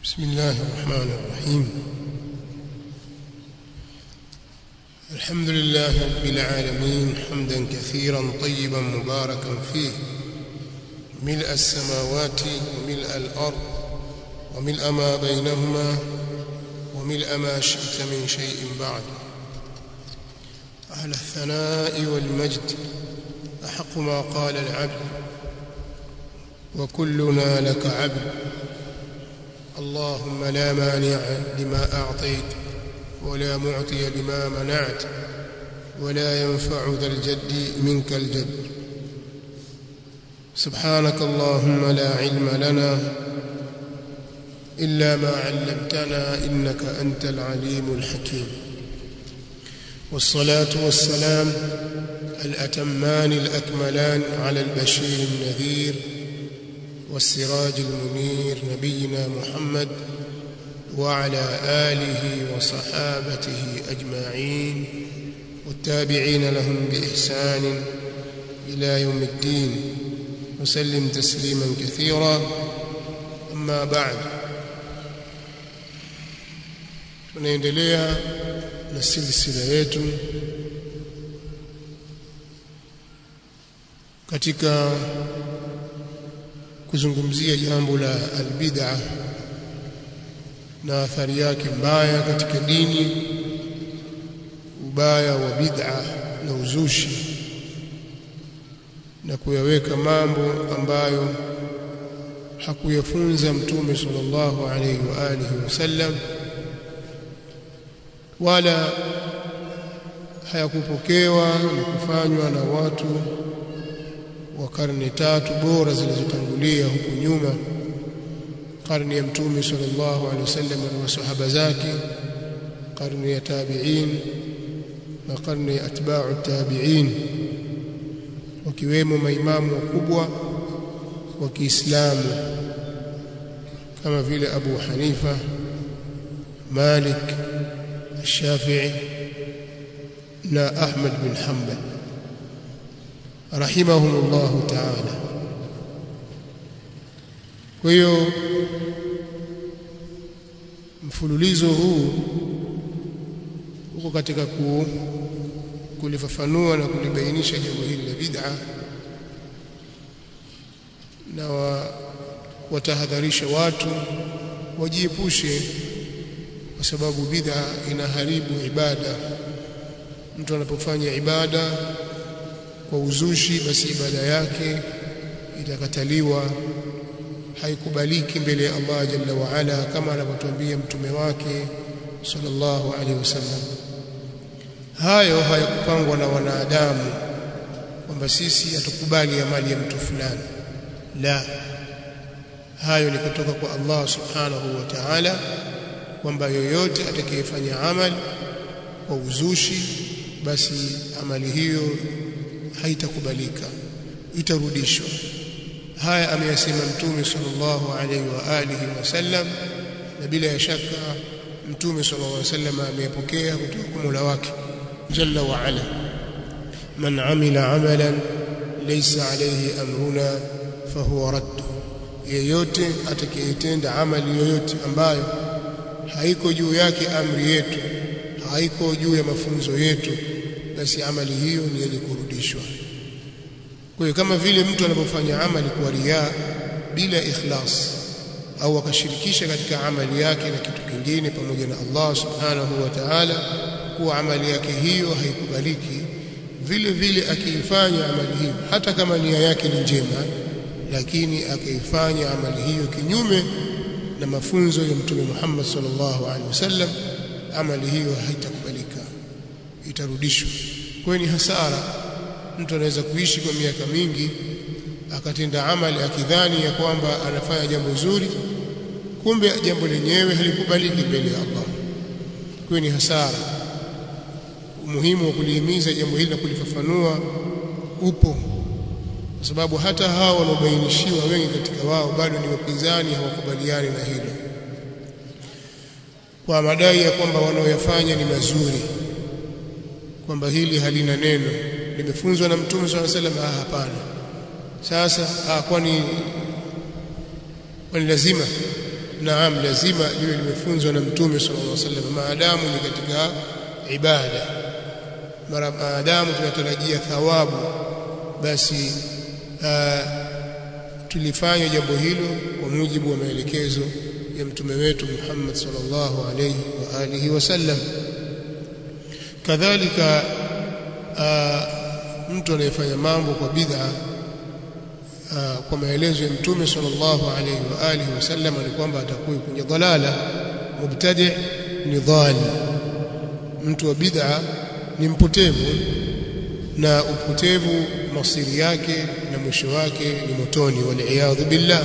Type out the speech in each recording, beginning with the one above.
بسم الله الرحمن الرحيم الحمد لله رب العالمين حمدا كثيرا طيبا مباركا فيه ملء السماوات وملء الأرض وملء ما بينهما وملء ما شئت من شيء بعد أهل الثناء والمجد أحق ما قال العبد وكلنا لك عبد اللهم لا مانع لما أعطيت ولا معطي لما منعت ولا ينفع ذا الجد منك الجد سبحانك اللهم لا علم لنا إلا ما علمتنا إنك أنت العليم الحكيم والصلاة والسلام الأتمان الأكملان على البشير النذير والسراج المنير نبينا محمد وعلى آله وصحابته أجمعين والتابعين لهم بإحسان إلى يوم الدين وسلم تسليما كثيرا أما بعد tunaendelea na silsila yetu katika kuzungumzia jambo la albid'a na athari yake mbaya katika dini ubaya wa bid'a na uzushi na kuyaweka mambo ambayo hakuyafunza mtume sallallahu alaihi wa alihi wasallam wala hayakupokewa na kufanywa na watu wa karne tatu bora zilizotangulia huku nyuma karne ya mtume sallallahu alaihi wasallam na masahaba zake karne ya tabi'in na karne ya atba'u tabi'in wakiwemo maimamu wakubwa wa Kiislamu kama vile Abu Hanifa Malik Shafi'i na Ahmad bin Hanbal rahimahumullahu ta'ala kwa hiyo mfululizo huu uko katika ku, kulifafanua na kulibainisha jambo hili la bid'a na wa, watahadharisha watu wajiepushe kwa sababu bid'a inaharibu ibada mtu anapofanya ibada kwa uzushi basi ibada yake itakataliwa haikubaliki mbele ya Allah jalla wa ala kama anavyotuambia mtume wake sallallahu alaihi wasallam hayo hayakupangwa na wanadamu kwamba sisi hatukubali amali ya mtu fulani la hayo ni kutoka kwa Allah subhanahu wa ta'ala kwamba yoyote atakayefanya amali kwa uzushi basi amali hiyo haitakubalika itarudishwa haya ameyasema mtume sallallahu alaihi wa alihi wasallam na bila ya shaka mtume sallallahu alaihi wasallam ameyapokea kutoka kwa Mola wake jalla wa ala man amila amalan laysa alayhi amruna fahuwa radd yeyote atakayetenda amali yoyote ambayo haiko juu yake amri yetu haiko juu ya mafunzo yetu basi amali hiyo ni yenye kurudishwa kwa hiyo kama vile mtu anapofanya amali kwa riya bila ikhlas au akashirikisha katika amali yake na kitu kingine pamoja na Allah subhanahu wa ta'ala kuwa amali yake hiyo haikubaliki vile vile akiifanya amali hiyo hata kama nia yake ni njema lakini akaifanya amali hiyo kinyume na mafunzo ya mtume Muhammad sallallahu alaihi wasallam amali hiyo haitakubalika itarudishwa kwa ni hasara mtu anaweza kuishi kwa miaka mingi akatenda amali akidhani ya kwamba anafanya jambo zuri kumbe jambo lenyewe halikubaliki mbele ya Allah kwa ni hasara umuhimu wa kulihimiza jambo hili na kulifafanua upo kwa sababu hata hao wanaobainishiwa wengi katika wao bado ni wapinzani hawakubaliani na hilo kwa madai ya kwamba wanaoyafanya ni mazuri kwamba hili halina neno limefunzwa na mtume swalla salam ah hapana sasa ah kwani kwani lazima naam lazima liwe limefunzwa na mtume sallallahu alaihi wasallam maadamu ni katika ibada mara maadamu tunatarajia thawabu basi uh, tulifanya jambo hilo kwa mujibu wa maelekezo ya mtume wetu Muhammad sallallahu alayhi wa alihi wasallam kadhalika uh, mtu anayefanya mambo kwa bid'a uh, kwa maelezo ya mtume sallallahu alayhi wa alihi wasallam ni kwamba atakuwa kwenye dhalala mubtadi ni dhali mtu wa bid'a ni mpotevu na upotevu masiri yake na mwisho wake ni motoni wal billah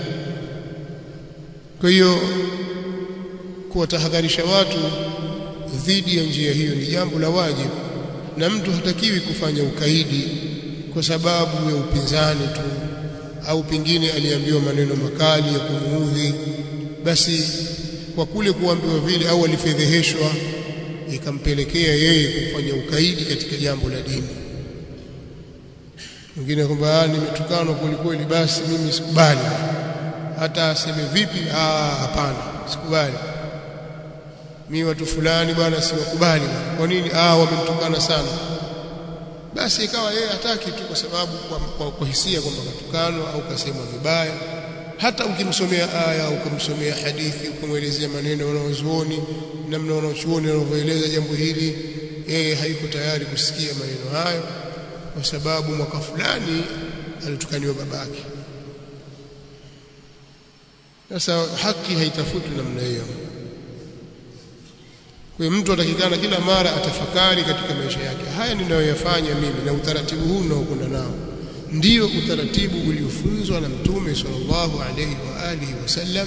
kwa hiyo kuwatahadharisha watu dhidi ya njia hiyo ni jambo la wajibu na mtu hatakiwi kufanya ukaidi kwa sababu ya upinzani tu au pengine aliambiwa maneno makali ya kumuudhi basi kwa kule kuambiwa vile au alifedheheshwa ikampelekea yeye kufanya ukaidi katika jambo la dini mwingine kwamba nimetukanwa kweli kweli basi mimi sikubali hata aseme vipi ah hapana sikubali mimi watu fulani bwana siwakubali kwa nini ah wamemtukana sana basi ikawa yeye hataki tu kwa sababu kwa, kwa, kwa hisia kwamba katukanwa au kasemwa vibaya hata ukimsomea aya au ukamsomea hadithi ukamwelezea maneno wanaozuoni namna wanaochuoni wanavyoeleza jambo hili yeye haiko tayari kusikia maneno hayo kwa sababu mwaka fulani alitukaniwa babake sasa haki haitafutwi namna hiyo kwa mtu atakikana kila mara atafakari katika maisha yake haya ninayoyafanya mimi na utaratibu huu unaokwenda nao ndio utaratibu uliofunzwa na mtume sallallahu alayhi wa alihi wasallam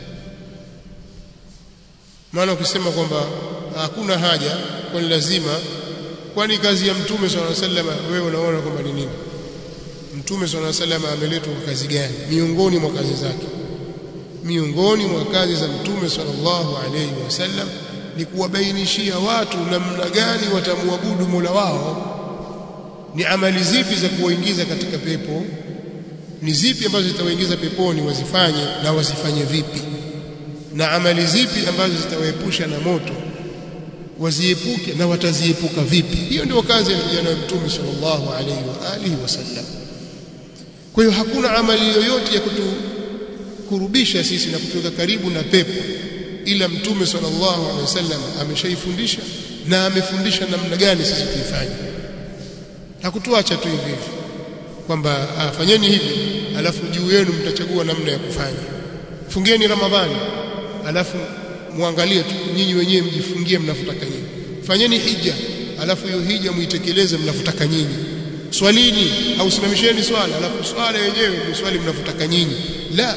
maana ukisema kwamba hakuna haja kwani lazima kwani kazi ya mtume sallallahu alayhi wasallam wewe unaona kwamba ni nini mtume sallallahu alayhi wasallam ameletwa kwa kazi gani miongoni mwa kazi zake miongoni mwa kazi za mtume sallallahu alayhi wasallam ni kuwabainishia watu namna gani watamwabudu Mola wao ni amali zipi za kuwaingiza katika pepo ni zipi ambazo zitawaingiza peponi wazifanye na wazifanye vipi na amali zipi ambazo zitawaepusha na moto waziepuke na wataziepuka vipi hiyo ndio kazi ya vijana wa mtume sallallahu alaihi wa alihi wasallam kwa hiyo hakuna amali yoyote ya kutukurubisha sisi na kutuweka karibu na pepo ila mtume sallallahu alaihi wasallam ameshaifundisha na amefundisha namna gani sisi tuifanye hakutuacha tu hivi hivi kwamba fanyeni hivi alafu juu yenu mtachagua namna ya kufanya fungeni ramadhani alafu muangalie tu nyinyi wenyewe mjifungie mnavyotaka nyinyi fanyeni hija alafu hiyo hija muitekeleze mnavyotaka nyinyi swalini au simamisheni swala alafu swala yenyewe ni swali mnavyotaka nyinyi la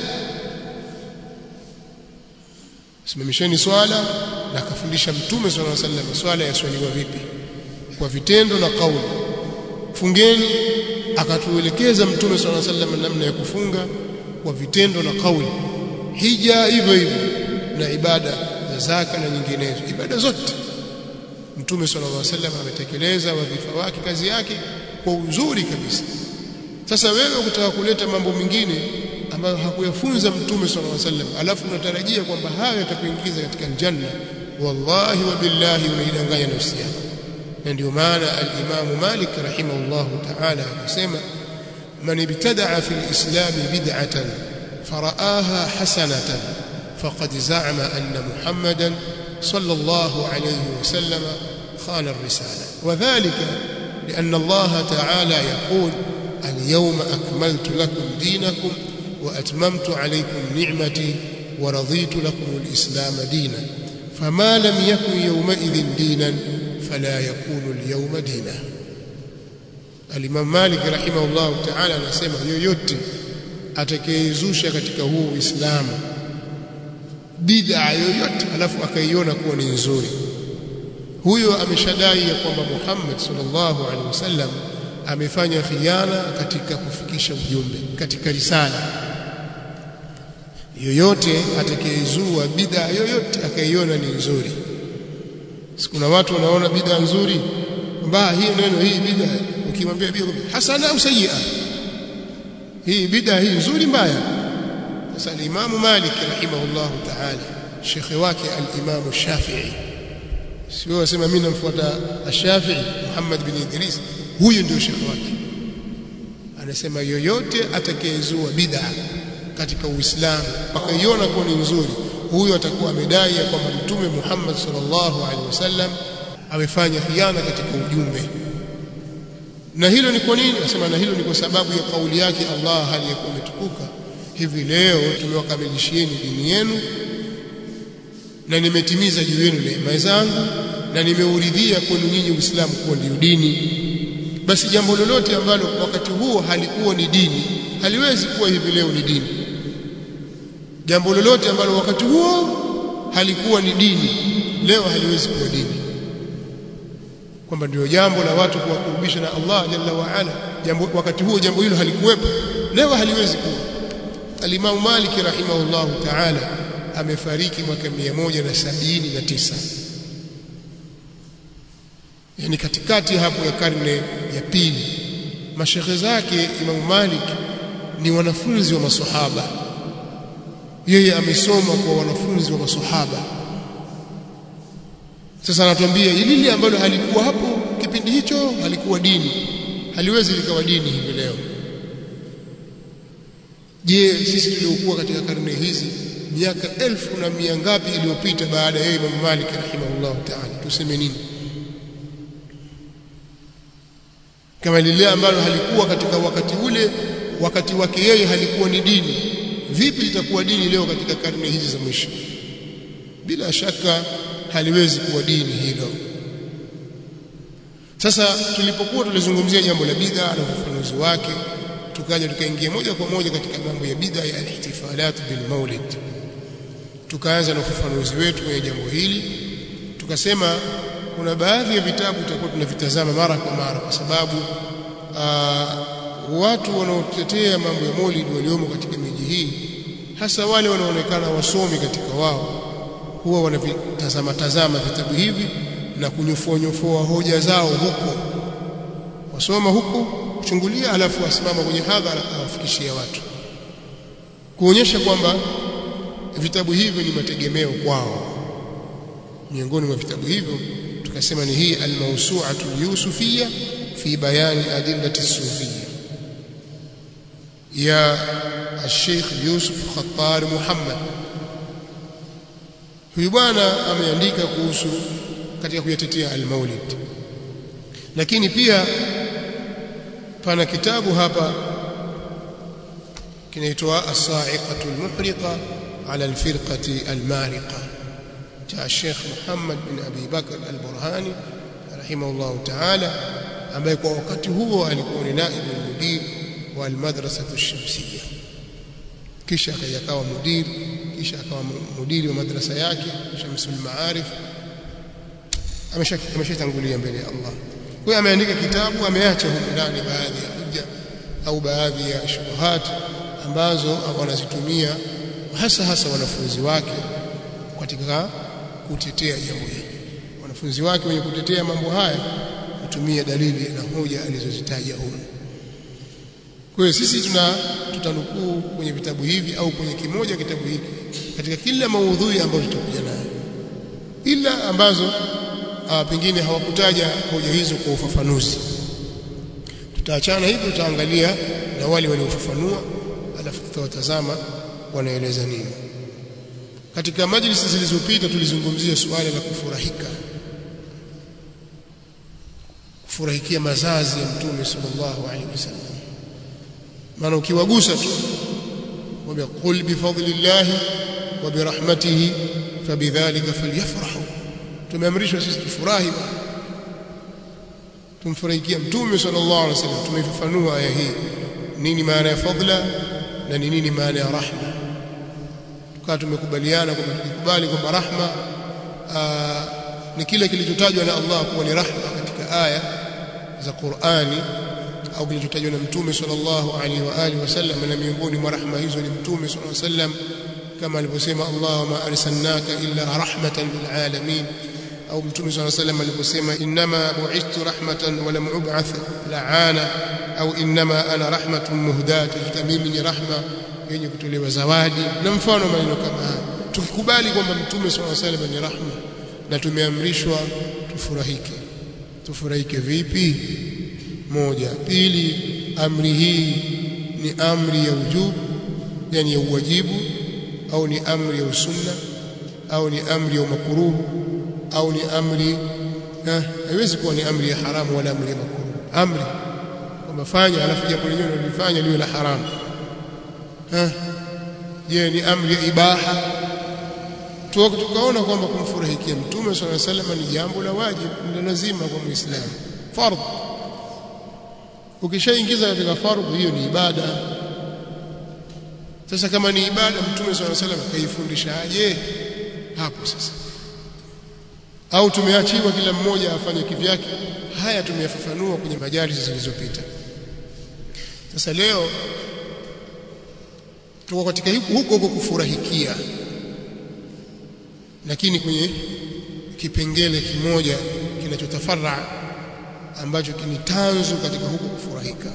simamisheni swala na akafundisha mtume sallallahu alaihi wasallam swala yaswaliwa vipi kwa vitendo na kauli fungeni akatuelekeza mtume sallallahu alaihi wasallam namna ya kufunga kwa vitendo na kauli hija hivyo hivyo na ibada za zaka na nyinginezo ibada zote mtume sallallahu alaihi wasallam ametekeleza wadhifa wake kazi yake kwa uzuri kabisa sasa wewe ukitaka kuleta mambo mengine ambayo hakuyafunza mtume sallallahu alaihi wasallam alafu unatarajia kwamba hayo yatakuingiza katika janna wallahi wa billahi unaidanganya nafsi yako na ndio maana al-Imam Malik rahimahullah ta'ala akasema man ibtada'a fi al-islam bid'atan faraaha hasanatan faqad za'ama anna Muhammadan sallallahu alayhi wa sallam khana ar-risala wadhālika لأن الله تعالى يقول اليوم أكملت لكم دينكم وأتممت عليكم نعمتي ورضيت لكم الإسلام دينا فما لم يكن يومئذ دينا فلا يكون اليوم دينا الإمام مالك رحمه الله تعالى anasema yoyote atakayezusha katika huu Uislamu bid'a yoyote alafu akaiona kuwa ni nzuri huyo ameshadai ya kwamba Muhammad sallallahu alaihi wasallam amefanya khiana katika kufikisha ujumbe katika risala yoyote atakayezua bid'a yoyote akaiona ni nzuri kuna watu wanaona bid'a nzuri kwamba hii neno hii bid'a ukimwambia bid'a hasana au sayyi'a hii bid'a hii nzuri mbaya sasa al-Imam Malik rahimahullah ta'ala shekhe wake al-Imam Shafi'i sio wasema mimi namfuata Shafi'i Muhammad bin Idris huyu ndio shekhe wake anasema yoyote atakayezua bid'a katika Uislamu akaiona kuwa ni nzuri huyo atakuwa amedai ya kwamba mtume Muhammad sallallahu alaihi wasallam amefanya khiana katika ujumbe na hilo ni kwa nini nasema na hilo ni kwa sababu ya kauli yake Allah hali ya kumetukuka hivi leo tumewakamilishieni dini yenu na nimetimiza juu yenu neema zangu na nimeuridhia kwenu nyinyi Uislamu kuwa ndio dini basi jambo lolote ambalo wakati huo halikuwa ni dini haliwezi kuwa hivi leo ni dini jambo lolote ambalo wakati huo halikuwa ni dini leo haliwezi kuwa dini kwamba ndio jambo la watu kuwakurubisha na Allah jalla wa ala jambo wakati huo jambo hilo halikuwepo leo haliwezi kuwa Al-Imam Malik rahimahullah ta'ala amefariki mwaka 179 yani katikati hapo ya karne ya pili mashekhe zake Imam Malik ni wanafunzi wa maswahaba yeye amesoma kwa wanafunzi wa maswahaba sasa anatuambia lile ambalo halikuwa hapo kipindi hicho halikuwa dini haliwezi likawa dini hivi leo je sisi tuliokuwa katika karne hizi miaka elfu na mia ngapi iliyopita baada ya Imam Malik rahimahullah ta'ala tuseme nini kama lile ambalo halikuwa katika wakati ule wakati wake yeye halikuwa ni dini vipi litakuwa dini leo katika karne hizi za mwisho bila shaka haliwezi kuwa dini hilo sasa tulipokuwa tulizungumzia jambo la bid'a na ufafanuzi wake tukaja tukaingia moja kwa moja katika mambo ya bid'a ya ihtifalat bil maulid tukaanza na ufafanuzi wetu kwenye jambo hili tukasema kuna baadhi ya vitabu tutakuwa tunavitazama mara kwa mara kwa sababu aa, watu wanaotetea mambo ya maulid waliomo katika miji hii hasa wale wanaonekana wasomi katika wao huwa wanavitazama tazama vitabu hivi na kunyofoa nyofoa hoja zao huko wasoma huko kuchungulia alafu wasimama kwenye hadhara awafikishia watu kuonyesha kwamba vitabu hivyo ni mategemeo kwao miongoni mwa vitabu hivyo tukasema ni hii al-mawsu'atu yusufiyya fi bayani adillati sufiyya ya الشيخ يوسف خطار محمد huyu bwana ameandika kuhusu katika kuyatetea al-Maulid lakini pia pana kitabu hapa kinaitwa as-sa'iqatu al-muhriqa ala al-firqati al-mariqa cha Sheikh Muhammad bin Abi Bakr al-Burhani rahimahullah ta'ala ambaye kwa wakati huo alikuwa ni naibu mudir wa al-madrasa ash-shamsiyya kisha akawa mudir kisha akawa mudiri wa madrasa yake Shamsul Maarif ameshatangulia mbele ya Allah kwa hiyo ameandika kitabu ameacha huko ndani baadhi ya hujja au baadhi ya shubuhat ambazo wanazitumia hasa hasa wanafunzi wake katika kutetea jambo hili wanafunzi wake wenye kutetea mambo haya kutumia dalili na hoja alizozitaja huko kwa hiyo sisi tuna tutanukuu kwenye vitabu hivi au kwenye kimoja kitabu hiki katika kila maudhui ambayo tutakuja nayo ila ambazo a, pengine hawakutaja hoja hizo kwa ufafanuzi tutaachana hivyo tutaangalia na wale waliofafanua alafu tutawatazama wanaeleza nini katika majlisi zilizopita tulizungumzia suala la kufurahika kufurahikia mazazi ya mtume sallallahu alaihi wasallam maana ukiwagusa tu wambia qul bifadlillah wa birahmatihi fabidhalika falyafrahu tumeamrishwa sisi tufurahi tumfurahikia mtume sallallahu alaihi wasallam tumeifafanua aya hii nini maana ya fadla na ni nini maana ya rahma tukawa tumekubaliana kwamba tukikubali kwamba rahma aa, ni kile kilichotajwa na Allah kuwa ni rahma katika aya za Qur'ani au kilichotajwa na mtume sallallahu alaihi wa alihi wasallam na miongoni mwa rahma hizo ni mtume sallallahu alaihi wasallam kama alivyosema Allahumma arsalnaka illa rahmatan lil alamin au mtume sallallahu alaihi wasallam aliposema inma bu'ithtu rahmatan wa lam ub'ath la'ana au inma ana rahmatun muhdat mimi ni rahma yenye kutolewa zawadi na mfano maneno kama haya tukikubali kwamba mtume swalla salam ni rahma na tumeamrishwa tufurahike tufurahike vipi moja pili amri hii ni amri ya ujubu yani ya uwajibu au ni amri ya usunna au ni amri ya makruhu au ni amri haiwezi kuwa ni amri ya haramu wala amri ya makruhu amri kwamba fanya alafu jambo lenyewe unalifanya liwe la haramu je ni amri ya ibaha tukaona kwamba kumfurahikia mtume swalla sallam ni jambo la wajibu ni lazima kwa muislamu fardh ukishaingiza katika fardh hiyo ni ibada sasa kama ni ibada mtume swalla sallam kaifundisha aje hapo sasa au tumeachiwa kila mmoja afanye kivyake haya tumeyafafanua kwenye majalisi zilizopita sasa leo tuko katika huko huko kufurahikia lakini kwenye kipengele kimoja kinachotafarra ambacho kini tanzu katika huko kufurahika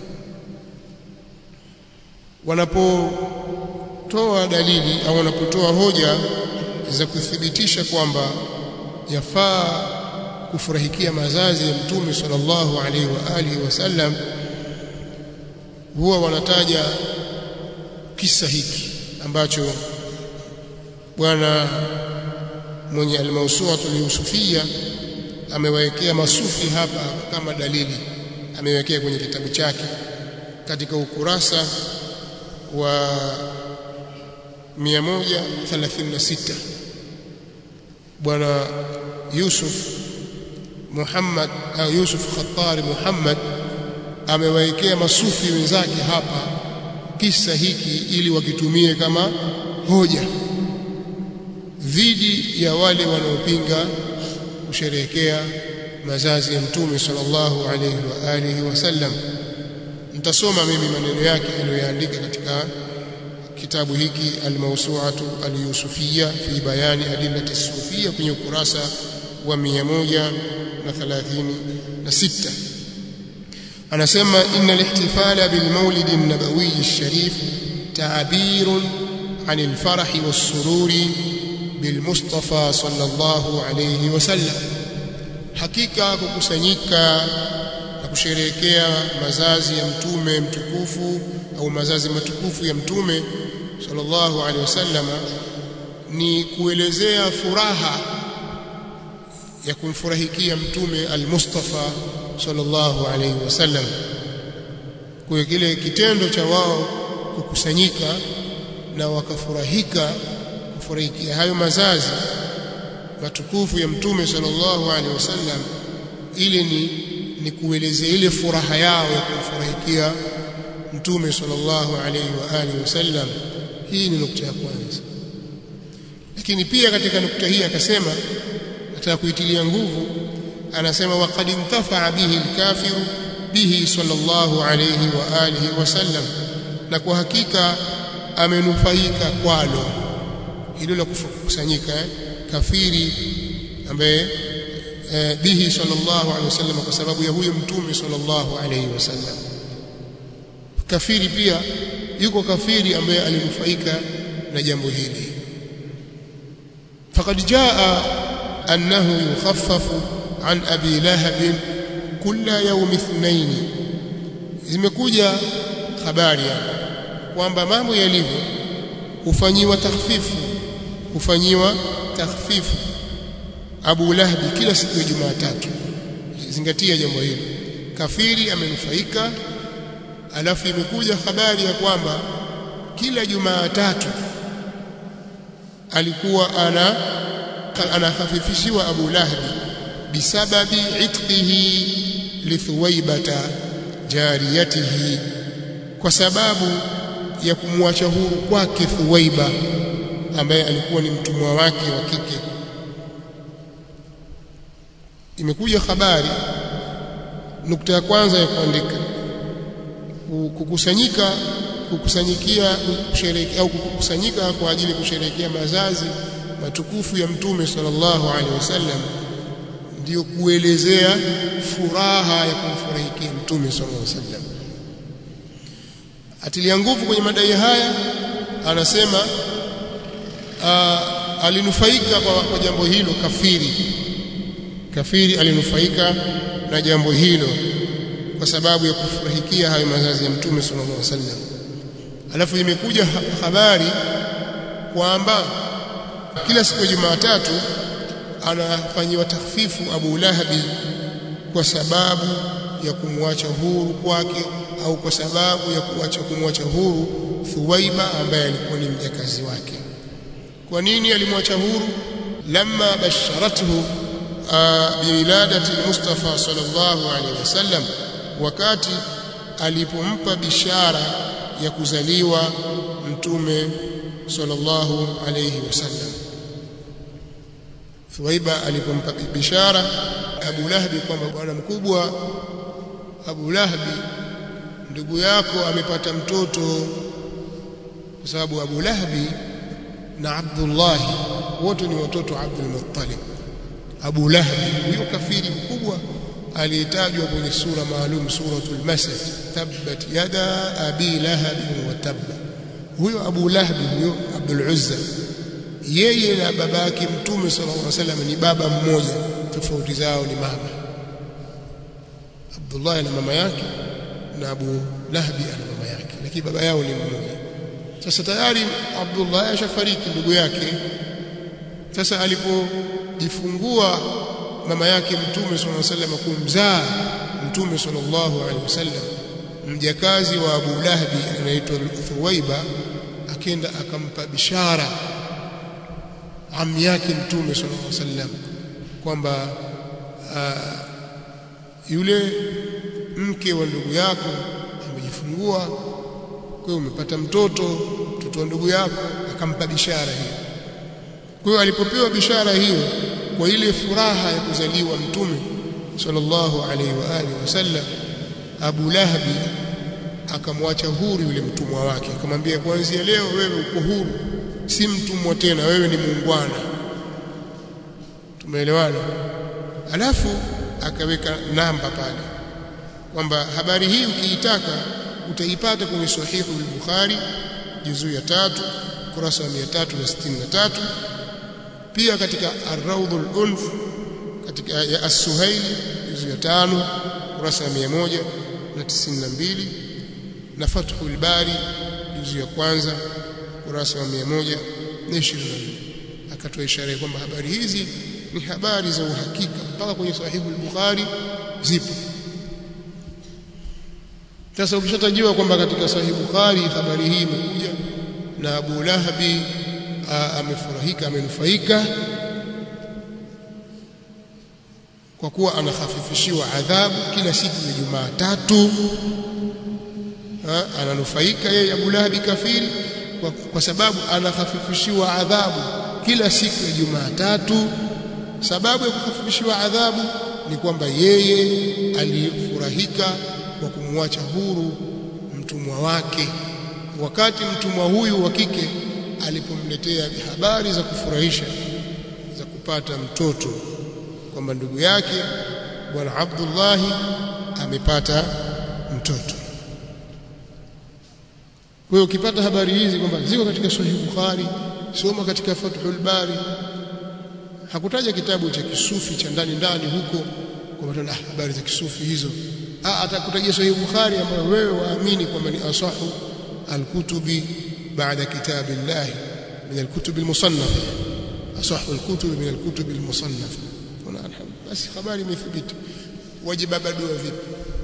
wanapotoa dalili au wanapotoa hoja za kuthibitisha kwamba yafaa kufurahikia mazazi ya mtume sallallahu alaihi wa alihi wasallam huwa wanataja kisa hiki ambacho bwana mwenye almawsuatu al-yusufia amewekea masufi hapa kama dalili amewekea kwenye kitabu chake katika ukurasa wa 136 bwana Yusuf Muhammad au Yusuf Khattari Muhammad amewaekea masufi wenzake hapa kisa hiki ili wakitumie kama hoja dhidi ya wale wanaopinga kusherehekea mazazi ya mtume sallallahu alayhi wa alihi wasallam nitasoma mimi maneno yake aliyoyaandika katika kitabu hiki al-mawsu'atu al-yusufiyya fi bayani adillati sufiyya kwenye ukurasa wa 136 anasema inna al-ihtifala bil mawlid an-nabawi ash-sharif ta'birun 'an al-farah was-sururi bil mustafa sallallahu alayhi wasallam hakika kukusanyika na kusherehekea mazazi ya mtume mtukufu au mazazi matukufu ya mtume sallallahu alaihi wasallam ni kuelezea furaha ya kumfurahikia mtume al-Mustafa sallallahu alaihi wasallam kwa kile kitendo cha wao kukusanyika na wakafurahika kufurahikia hayo mazazi matukufu ya mtume sallallahu alaihi wasallam ile ni ni kuelezea ile furaha yao ya kumfurahikia mtume sallallahu alaihi wa alihi wasallam hii ni nukta ya kwanza lakini pia katika nukta hii akasema nataka kuitilia nguvu anasema waqad intafa bihi alkafiru bihi sallallahu alaihi wa alihi wasallam na kwa hakika amenufaika kwalo hilo la kukusanyika eh? kafiri ambaye eh, bihi sallallahu alaihi wasallam kwa sababu ya huyo mtume sallallahu alaihi wasallam kafiri pia yuko kafiri ambaye alinufaika na jambo hili faqad jaa annahu yukhaffafu an abi lahab kulla yawm ithnain zimekuja habari kwamba mambo yalivyo hufanyiwa takhfifu hufanyiwa takhfifu Abu Lahab kila siku ya Jumatatu zingatia jambo hilo kafiri amenufaika alafu imekuja habari ya kwamba kila Jumatatu alikuwa ana anahafifishiwa Abu Lahab bisababi itqihi lithuwaibata jariyatihi kwa sababu ya kumwacha huru kwake Thuwaiba ambaye alikuwa ni mtumwa wake wa kike imekuja habari nukta ya kwanza ya kuandika kukusanyika kukusanyikia kusherehekea au kukusanyika kwa ajili ya kusherehekea mazazi matukufu ya mtume sallallahu alaihi wasallam ndio kuelezea furaha ya kumfurahikia mtume sallallahu alaihi wasallam atilia nguvu kwenye madai haya anasema uh, alinufaika kwa, kwa jambo hilo kafiri kafiri alinufaika na jambo hilo kwa sababu ya kufurahikia hayo mazazi ya mtume sallallahu alaihi wasallam alafu imekuja habari kwamba kila siku ya Jumatatu anafanyiwa takhfifu Abu Lahabi kwa sababu ya kumwacha huru kwake au kwa sababu ya kuacha kumwacha huru Thuwaiba ambaye alikuwa ni mjakazi wake. Kwa nini alimwacha huru? Lamma basharathu biwiladati Mustafa sallallahu alaihi wasallam, wakati alipompa bishara ya kuzaliwa mtume sallallahu alaihi wasallam. Thuwaiba alipompa bishara Abu Lahabi kwamba bwana mkubwa Abu Lahabi ndugu yako amepata mtoto kwa sababu Abu Lahabi na Abdullah wote ni watoto wa Abdul Muttalib Abu Lahabi huyo kafiri mkubwa aliyetajwa kwenye sura maalum suratul Masad tabbat yada abi lahab wa tabba huyo Abu Lahabi huyo Abdul Uzza yeye na baba yake mtume sallallahu alaihi wasallam ni baba mmoja tofauti zao ni mama Abdullah na mama yake na Abu Lahabi ana mama yake lakini baba yao ni mmoja sasa tayari Abdullah ashafariki ndugu yake sasa alipojifungua mama yake mtume sallallahu alaihi wasallam kumzaa mtume sallallahu alaihi wasallam mjakazi wa Abu Lahabi anaitwa Thuwaiba akenda akampa bishara ami yake mtume sallallahu alaihi wasallam kwamba yule mke wa ndugu yako amejifungua kwa hiyo umepata mtoto mtoto wa ndugu yako akampa bishara hiyo kwa hiyo alipopewa bishara hiyo kwa ile furaha ya kuzaliwa mtume sallallahu alaihi wa alihi wasallam Abu Lahabi akamwacha huru yule mtumwa wake akamwambia kuanzia leo wewe uko huru si mtumwa tena wewe ni muungwana tumeelewana alafu akaweka namba pale kwamba habari hii ukiitaka utaipata kwenye sahihu al-Bukhari juzuu ya tatu kurasa wa 363 pia katika ar-Rawd al-Unf katika ya As-Suhaili juzuu ya tano kurasa ya 192 na Fathul Bari juzuu ya kwanza kurasa wa 124 akatoa ishara kwamba habari hizi ni habari za uhakika mpaka kwenye sahihu al-Bukhari zipo sasa ukishatajiwa kwamba katika sahihi Bukhari habari hii imekuja na Abu Lahabi amefurahika amenufaika kwa kuwa anakhafifishiwa adhabu kila siku ya Jumatatu ananufaika yeye Abu Lahabi kafiri kwa, kwa sababu anakhafifishiwa adhabu kila siku ya Jumatatu sababu ya kukhafifishiwa adhabu ni kwamba yeye alifurahika kwa kumwacha huru mtumwa wake wakati mtumwa huyu wa kike alipomletea habari za kufurahisha za kupata mtoto kwamba ndugu yake bwana Abdullah amepata mtoto kwa hiyo ukipata habari hizi kwamba ziko katika Sahih Bukhari soma katika Fathul Bari hakutaja kitabu cha kisufi cha ndani ndani huko kwamba habari za kisufi hizo atakutajia Sahih Bukhari ambayo wewe waamini kwamba ni asahu alkutubi baada kitabillah min alkutub almusannaf asahu alkutub min alkutub almusannaf kuna basi habari imethibiti wajiba badua vipi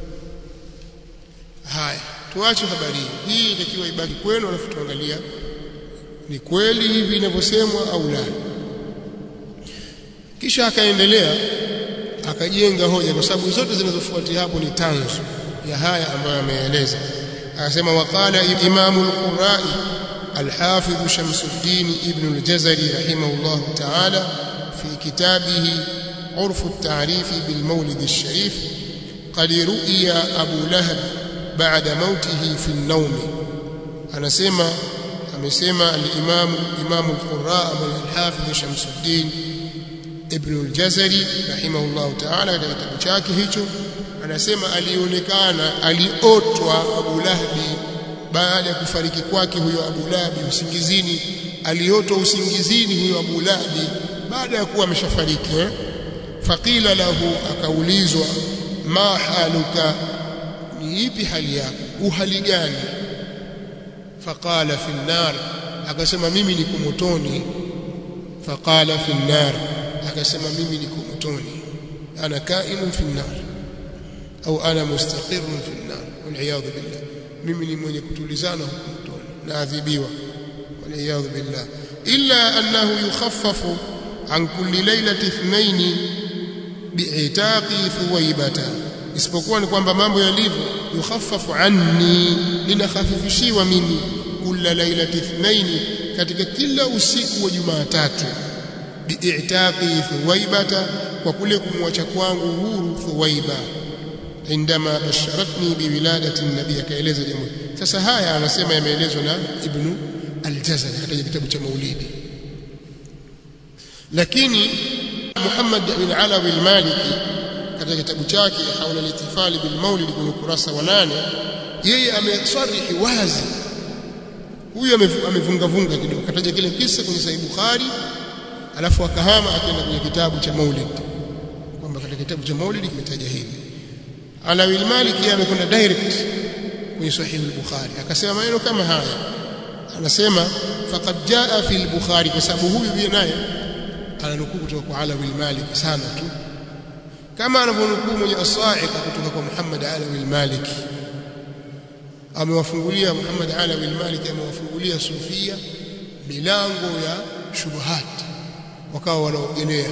haya tuache habari hii hii itakiwa ibaki kwenu alafu tuangalia ni kweli hivi inavyosemwa au la kisha akaendelea akajenga hoja kwa sababu zote zinazofuatia hapo ni tanzu ya haya ambayo ameeleza akasema waqala imamu al-qurai al-hafidh Shamsuddin ibn al-Jazari rahimahullah ta'ala fi kitabihi عرف التعريف بالمولد الشريف قد رؤي أبو لهب بعد موته في النوم أنا سمع amesema al-Imam Imam al-Qurra al-Hafidh Shamsuddin Ibn al-Jazari rahimahullah ta'ala katika kitabu chake hicho anasema alionekana aliotwa Abu Lahabi baada ya kufariki kwake huyo Abu Lahabi usingizini aliotwa usingizini huyo Abu Lahabi baada ya kuwa ameshafariki eh? faqila lahu akaulizwa ma haluka ni ipi hali yako uhali gani faqala fi nar akasema mimi niko motoni faqala fi nar akasema mimi niko motoni ana kainun fi nar au ana mustaqirun fi nar wal billah mimi ni mwenye kutulizana huko motoni naadhibiwa wal billah illa annahu yukhaffafu an kulli laylati ithnaini bi'itaqi thuwaybata isipokuwa ni kwamba mambo yalivyo yukhaffafu anni linakhafifishiwa mimi kula lailati ithnaini katika kila usiku wa Jumatatu bi'itaqi thuwaybata kwa kule kumwacha kwangu huru thuwaiba indama basharatni biwiladati nabii akaeleza jambo sasa haya anasema yameelezwa na ibnu al-Jazari katika kitabu cha Maulidi lakini Muhammad bin Alawi al-Maliki katika kitabu chake haula al-ihtifali bil maulid kwenye ukurasa wa nane yeye ameswarihi wazi huyu amevunga vunga kidogo kataja kile kisa kwenye Sahih Bukhari alafu akahama akaenda kwenye kitabu cha Maulid kwamba katika kitabu cha Maulid kimetaja hivi Alawi al-Maliki amekwenda direct kwenye Sahih al-Bukhari akasema maneno kama haya anasema faqad jaa fi al-Bukhari kwa sababu huyu pia naye ananukuu kutoka kwa Alawi al-Maliki sana tu kama anavyonukuu mwenye as-Sa'iqa kutoka kwa Muhammad Alawi al-Maliki amewafungulia Muhammad Alawi al-Maliki amewafungulia sufia milango ya shubuhat wakawa wanaogelea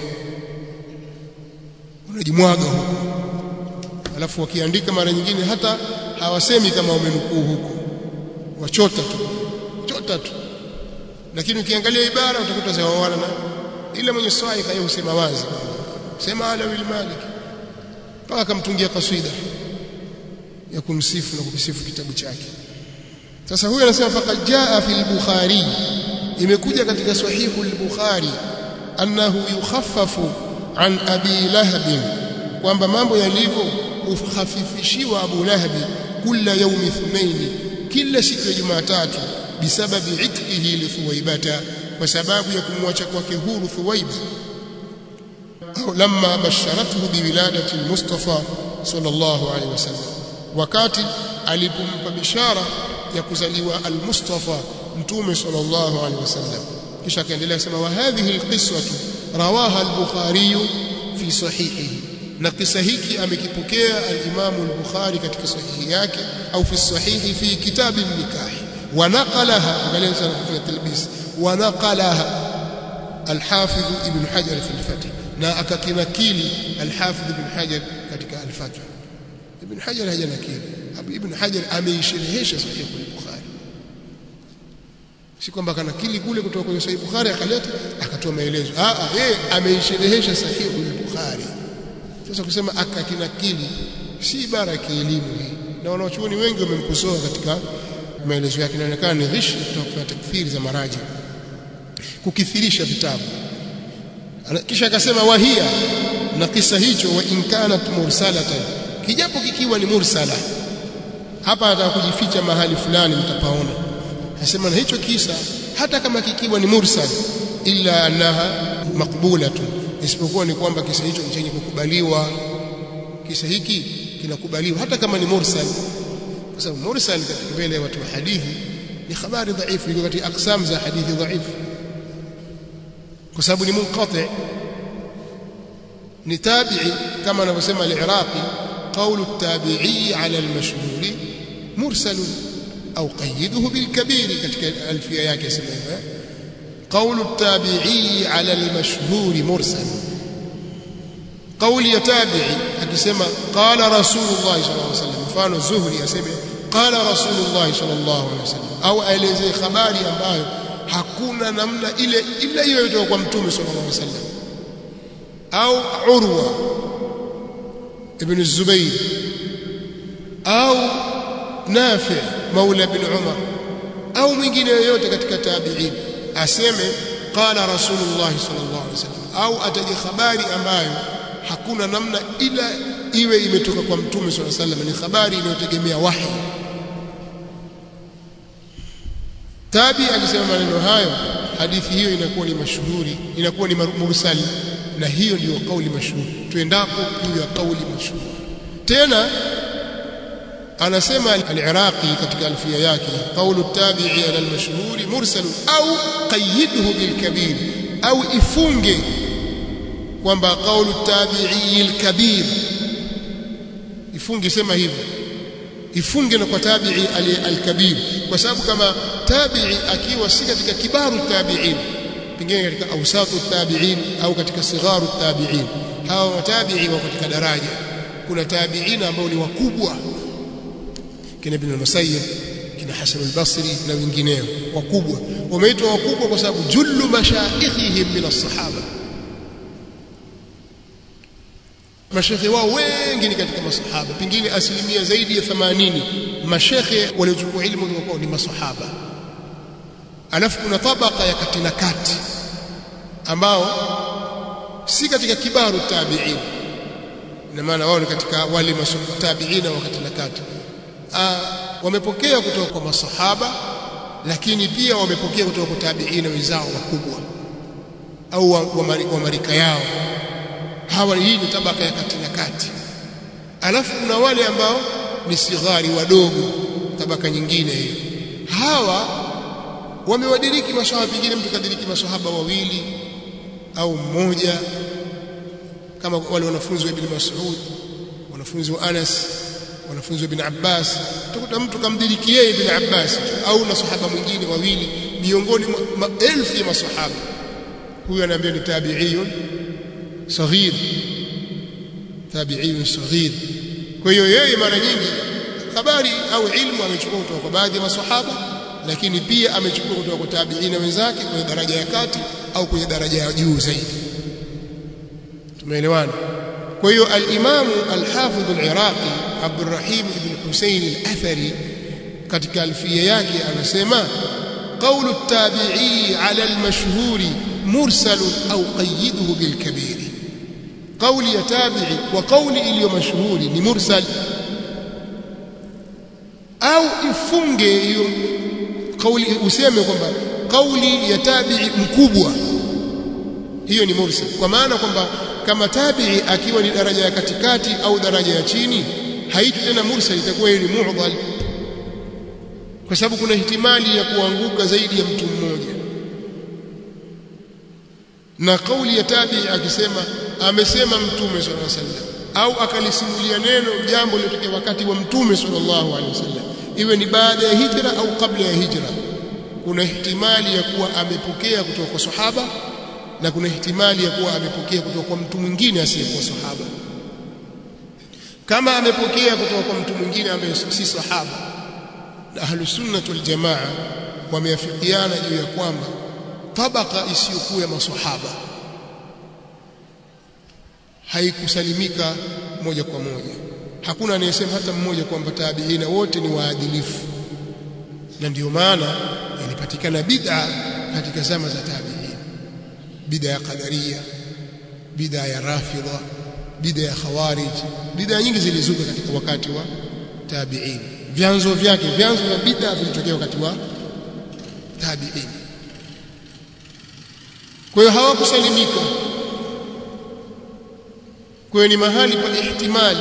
unajimwaga huko alafu wakiandika mara nyingine hata hawasemi kama wamenukuu huko wachota tu chota tu lakini ukiangalia ibara utakuta zawawana na ile mwenye swai kaye husema wazi sema ala wil malik mpaka akamtungia kaswida ya kumsifu na kukisifu kitabu chake sasa huyu anasema faqad jaa fi al-bukhari imekuja katika sahihu al-bukhari annahu yukhaffafu an abi lahab kwamba mambo yalivyo ukhafifishiwa abu lahab kila yaumi ithnaini kila siku ya jumatatu bisababi itqihi li thuwaibata kwa sababu ya kumwacha kwake huru thuwaiba au lamma basharatuhu biwiladati almustafa sallallahu alaihi wasallam wakati alipompa bishara ya kuzaliwa almustafa mtume sallallahu alaihi wasallam kisha akaendelea kusema wa hadhihi alqiswatu rawaha al-bukhari fi sahihihi na kisa hiki amekipokea al-Imam al-Bukhari katika sahihi yake au fi sahihi fi kitab an-nikah wa naqalaha angalia sana kufanya talbis wa naqalaha al-Hafidh Ibn Hajar fi al-Fath na akakinakili al-Hafidh Ibn Hajar katika al-Fath Ibn Hajar hajanakili Ibn Hajar ameisherehesha sahihi al-Bukhari si kwamba kanakili kule kutoka kwenye sahihi Bukhari akaleta akatoa maelezo ah ah yeye ameisherehesha sahihi al-Bukhari sasa kusema akakinakili si ibara ya kielimu hii na wanachuoni wengi wamemkosoa katika maelezo yake inaonekana ni ghishi kutoka kwa takfiri za maraji kukithirisha vitabu kisha akasema wahia na kisa hicho wa inkanat mursalatan kijapo kikiwa ni mursala hapa anataka kujificha mahali fulani mtapaona anasema na hicho kisa hata kama kikiwa ni mursal illa annaha maqbulatun isipokuwa ni kwamba kisa hicho ni chenye kukubaliwa kisa hiki kinakubaliwa hata kama ni mursal kwa sababu mursal katika mbele ya watu wa hadithi ni habari dhaifu iko katika aksam za hadithi dhaifu kwa sababu ni munqati ni tabi'i kama anavyosema al-Iraqi qawlu at-tabi'i 'ala al-mashhur mursal au qayyiduhu bil-kabir katika alfia yake sema hivyo قول التابعي على المشهور مرسل قول يتابعي akisema qala rasulullah sallallahu alaihi wasallam mfano zuhri aseme qala rasulullah sallallahu alaihi wasallam au aelezee habari ambayo hakuna namna ile ila hiyo kutoka kwa mtume sallallahu alaihi wasallam au urwa ibn zubayr au nafi maula bin umar au mwingine yoyote katika tabi'in aseme qala rasulullah sallallahu alaihi wasallam au ataje habari ambayo hakuna namna ila iwe imetoka kwa mtume sallallahu alaihi wasallam ni habari inayotegemea wahi tabi akisema maneno hayo hadithi hiyo inakuwa ni mashuhuri inakuwa ni mursal na hiyo ndiyo kauli mashuhuri tuendapo juu ya kauli mashuhuri tena anasema al-Iraqi katika alfia yake qawlu tabi'i ala al-mashhur mursal au qayyidhu bil kabir au ifunge kwamba qawlu tabi'i al-kabir ifunge sema hivyo ifunge na kwa tabi'i al-kabir kwa sababu kama tabi'i akiwa si katika kibaru tabi'in pengine katika awsatu tabi'in au katika sigharu tabi'in hawa tabi'i wako katika daraja kuna tabi'ina ambao ni wakubwa kina Ibn al-Musayyib kina Hasan al-Basri na wengineo wakubwa wameitwa wakubwa kwa sababu jullu mashayikhihim min as-sahaba mashekhe wao wengi ni katika masahaba pengine asilimia zaidi ya 80 mashekhe waliochukua ilmu kutoka kwao ni masahaba alafu kuna tabaka ya kati na kati ambao si katika kibaru tabi'in ina maana wao ni katika wale tabi'ina wa kati na kati wamepokea kutoka kwa masahaba lakini pia wamepokea kutoka kwa tabi'ina wenzao wakubwa au wa, wa, wa marika yao hawa hii ni tabaka ya kati na kati alafu kuna wale ambao ni sighari wadogo tabaka nyingine hiyo hawa wamewadiriki maswahaba pengine mtu kadiriki maswahaba wawili au mmoja kama wale wanafunzi wa Ibn Mas'ud wanafunzi wa Anas wanafunzi wa Ibn Abbas utakuta mtu kamdiriki yeye Ibn Abbas au na sahaba mwingine wawili miongoni mwa maelfu ya maswahaba huyu anaambia ni tabi'iyun saghir tabi'iyun saghir kwa hiyo yeye mara nyingi habari au ilmu amechukua kutoka kwa baadhi ya maswahaba lakini pia amechukua kutoka kwa tabi'ina wenzake kwenye daraja ya kati au kwenye daraja ya juu zaidi tumeelewana kwa hiyo al-Imam al-Hafidh al-Iraqi Abdurrahim ibn Husayn al-Athari katika alfia yake anasema قول التابعي على المشهور مرسل أو قيده بالكبير قول يتابعي وقول إلي مشهور لمرسل أو ifunge kauli useme kwamba kauli ya tabi'i mkubwa hiyo ni mursal kwa maana kwamba kama tabi'i akiwa ni daraja ya katikati au daraja ya chini haiti tena mursal itakuwa ni mu'dhal kwa sababu kuna ihtimali ya kuanguka zaidi ya mtu mmoja na kauli ya tabi'i akisema amesema mtume sallallahu alaihi wasallam au akalisimulia neno jambo lilotokea wakati wa mtume sallallahu alaihi wasallam iwe ni baada ya hijra au kabla ya hijra kuna ihtimali ya kuwa amepokea kutoka kwa sahaba na kuna ihtimali ya kuwa amepokea kutoka kwa mtu mwingine asiyekuwa sahaba kama amepokea kutoka kwa mtu mwingine ambaye si sahaba na ahlus sunnah wal jamaa wameafikiana juu ya kwamba tabaka isiyokuwa ya maswahaba haikusalimika moja kwa moja hakuna anayesema hata mmoja kwamba tabiina wote ni waadilifu na ndio maana ilipatikana bid'a katika zama za tabiin bid'a ya qadaria bid'a ya rafidha bid'a ya khawarij bid'a nyingi zilizuka katika wakati wa tabiin vyanzo vyake vyanzo vya bid'a vilitokea wakati wa tabiin kwa hiyo hawakusalimika kwa hiyo ni mahali pa ihtimali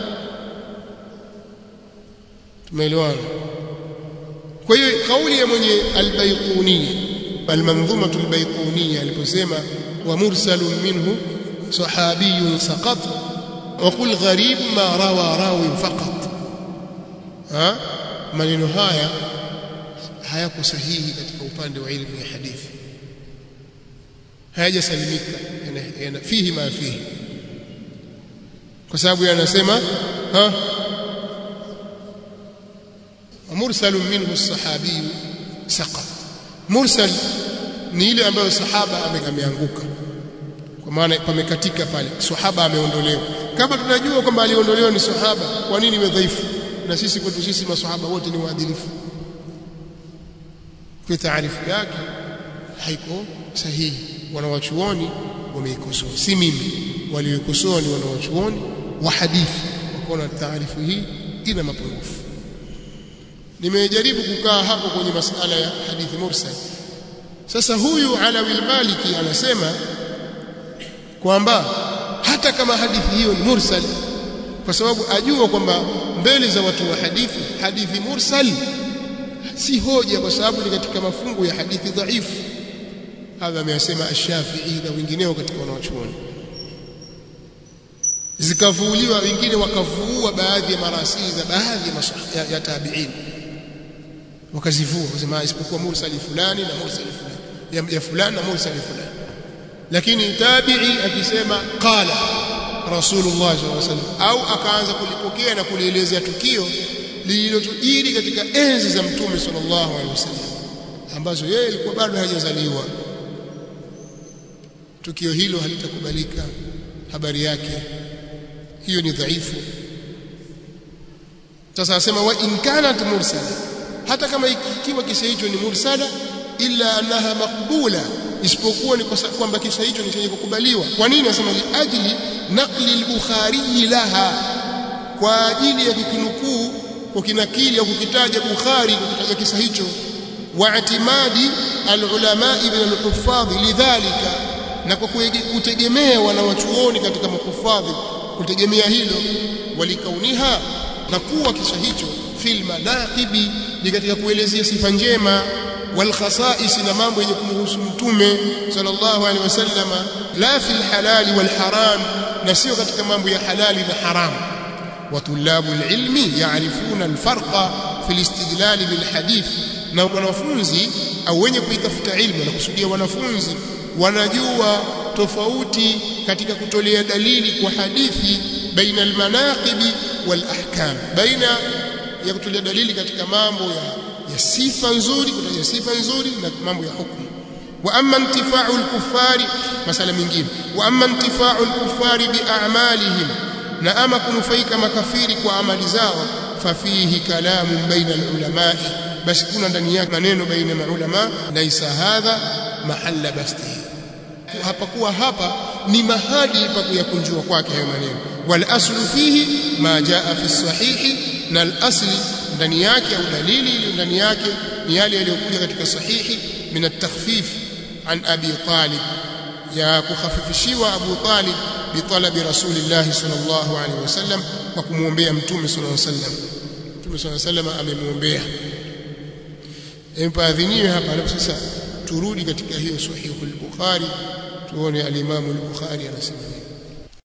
tumeelewana kwa hiyo kauli ya mwenye albayquniya almanzuma albayquniya aliposema wa mursalun minhu sahabiyun saqat wa qul gharib ma rawa rawi faqat ha maneno haya hayako sahihi katika upande wa ilmu ya hadithi hayajasalimika yana fihi ma fihi kwa sababu yanasema ha مرسل منه الصحابي سقط مرسل ni ile ambayo sahaba ameanguka kwa maana pamekatika pale sahaba ameondolewa kama tunajua kwamba aliondolewa ni sahaba kwa nini iwe dhaifu na sisi kwetu sisi masahaba wote ni waadilifu kwa taarifu yake haiko sahihi wanawachuoni wameikosoa si mimi walioikosoa ni wanawachuoni wa hadithi wakaona taarifu hii ina mapungufu nimejaribu kukaa hapo kwenye masala ya hadithi mursal sasa huyu Alawi al-Maliki anasema kwamba hata kama hadithi hiyo ni mursal kwa sababu ajua kwamba mbele za watu wa hadithi hadithi mursal si hoja kwa sababu ni katika mafungu ya hadithi dhaifu hadha ameyasema ash-Shafi'i na wengineo katika wanawachuoni zikavuuliwa wengine wakavuua baadhi ya marasili za baadhi ya, ya, ya tabi'in wakazivua kusema isipokuwa mursali fulani na mursali fulani ya, ya fulani na mursali fulani lakini tabi'i akisema qala rasulullah sallallahu alaihi wasallam au akaanza kulipokea na kulielezea tukio lililotujiri katika enzi za mtume sallallahu alaihi wasallam ambazo yeye alikuwa bado hajazaliwa tukio hilo halitakubalika habari yake hiyo ni dhaifu sasa asema wa in kanat mursala hata kama ikiwa kisa hicho ni mursala illa annaha maqbula isipokuwa ni kwamba kisa hicho ni chenye kukubaliwa kwa nini asema li ajli naqli al-bukhari laha kwa ajili ya kukinukuu kwa kinakili au kukitaja bukhari kukitaja kisa hicho wa itimadi al-ulama min al-huffadh lidhalika na kwa kutegemea wanawachuoni katika makuffadhi kutegemea hilo walikauniha na kuwa kisa hicho fil manaqibi ni katika kuelezea sifa njema wal khasa'is na mambo yenye kumhusu mtume sallallahu alaihi wasallam la fil halali wal haram na sio katika mambo ya halali na haram wa tulabu ilmi yaarifuna alfarqa fil istidlal bil hadith na wanafunzi au wenye kuitafuta ilmu na kusudia wanafunzi wanajua tofauti katika kutolea dalili kwa hadithi baina almanaqibi wal ahkam baina ya kutolea dalili katika mambo ya, ya sifa nzuri kutaja sifa nzuri na mambo ya hukumu wa amma intifa'u al-kuffari masala mingine wa amma intifa'u al-kuffari bi a'malihim na ama kunufaika makafiri kwa amali zao fafihi kalamu baina al-ulama basi kuna ndani yake maneno baina ya ulama laisa hadha mahalla bastihi hapakuwa hapa ni mahali pa kuyakunjua kwake hayo maneno wal aslu fihi ma jaa fi sahihi na al asli ndani yake au dalili iliyo ndani yake ni yale yaliyokuja katika sahihi min at-takhfif an abi talib ya kukhafifishiwa abu talib bi talabi rasulillah sallallahu alaihi wasallam kwa kumwombea mtume sallallahu alaihi wasallam mtume sallallahu alaihi wasallam amemwombea empaadhiniwe hapa alafu sasa turudi katika hiyo sahihu al-bukhari tuone al-imam al-bukhari anasema nini